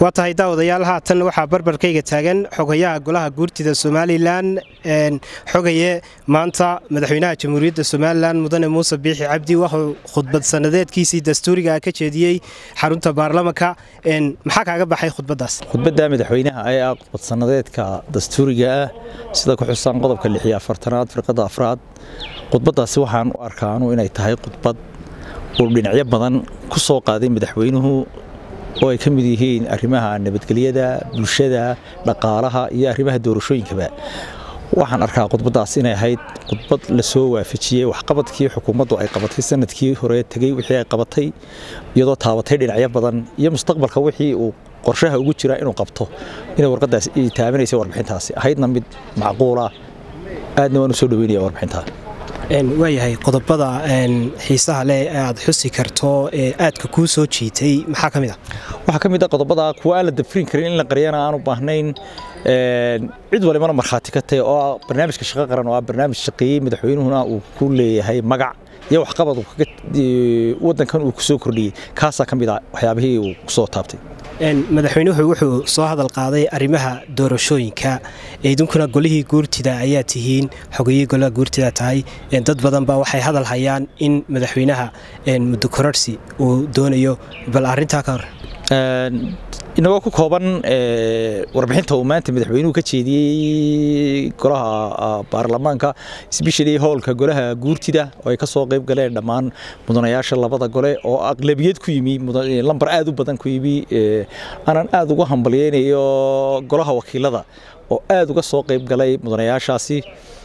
waa tahay daawadayaal haatan waxaa barbarkayga taagan xogayaha golaha guurtida somalilan xogaye maanta madaxweynaha jamhuuriyadda somalilan mudane muuse biixi cabdi wuxuu khudbad sanadeedkiisii dastuuriga ka jeediyey xarunta baarlamanka maxaa kaaga baxay khudbadaas khudbadda madaxweynaha ayaa khudbad sanadeedka dastuuriga ah sida ku xusan qodobka lixiyo afartanaad firqada afraad khudbadaasi waxaan u arkaanu inay tahay khudbad uu dhinacyo badan ku soo qaaday madaxweynuhu oo ay ka mid yihiin arrimaha nabadgelyada bulshada dhaqaalaha iyo arrimaha doorashooyinkaba waxaan arkaa khudbadaas inay ahayd khudbad lasoo waafajiyey waxqabadkii xukuumaddu ay qabatay sanadkii hore tegey wixii ay qabatay iyadoo taabatay dhinacyo badan iyo mustaqbalka wixii uu qorshaha ugu jira inuu qabto inay warqadaas taabanaysa warbixintaasi ahaydna mid macquula aadna waan u soo dhaweynaya warbixintaa waayahay qodobada xiisaha leh ee aad xusi karto ee aadka kuu soo jiitay maxaa ka mid a waxaa ka mid a qodobada kuwa aan la dafrin karin in la qaryana aan u baahnayn cid walibana markhaati ka tahay oo barnaamijka shaqo qaran oo ah barnaamij shaqeeyey madaxweynuhuna uu ku leeyahay magac iyo waxqabad wadankan uu kusoo kordhiyey kaasaa ka mid a waxyaabihii uu kusoo taabtay madaxweynuhu wuxuu soo hadal qaaday arrimaha doorashooyinka idinkuna golihii guurtida ayaa tihiin xogayii golaha guurtida tahay dad badan ba waxay hadal hayaan in madaxweynaha muddo kororsi uu doonayo bal arintaa ka hor inagoo ku kooban warbixinta uu maanta madaxweynuhu ka jeediyey golaha baarlamaanka sbeshali howlka golaha guurtida oo ay ka soo qayb galeen dhammaan mudanayaasha labada gole oo aqlabiyad ku yimi lambar aad u badan ku yimi aanan aad uga hambalyeynayo golaha wakiilada oo aad uga soo qayb galay mudanayaashaasi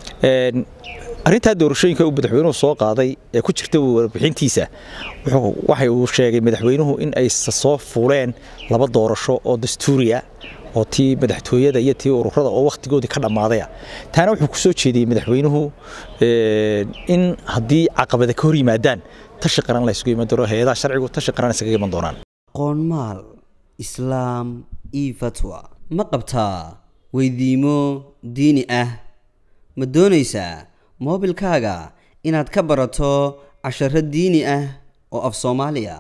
arrintaa doorashooyinka uu madaxweynuhu soo qaaday ee ku jirta warbixintiisa waxa uu sheegay madaxweynuhu in ay soo fuuleen laba doorasho oo dastuuriya oo tii madaxtooyada iyo tii ururada oo wakhtigoodii ka dhammaadaya taana wuxuu ku soo jeediyey madaxweynuhu in haddii caqabada ka hor yimaadaan tashi qaran la isugu iman doono hay-adaha sharcigu tashi qaran isaga iman doonaan qoonmaal islaam io fatwa ma qabtaa weydiimo diini ah ma doonaysaa moobilkaaga inaad ka barato casharo diini ah oo af soomaaliya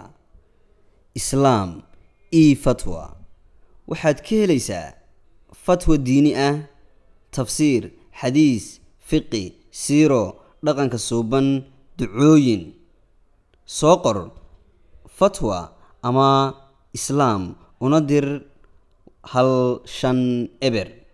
islaam io fatwa waxaad ka helaysaa fatwa diini ah tafsiir xadiis fiqi siiro dhaqanka suuban ducooyin soo qor fatwa ama islaam una dir hal shan eber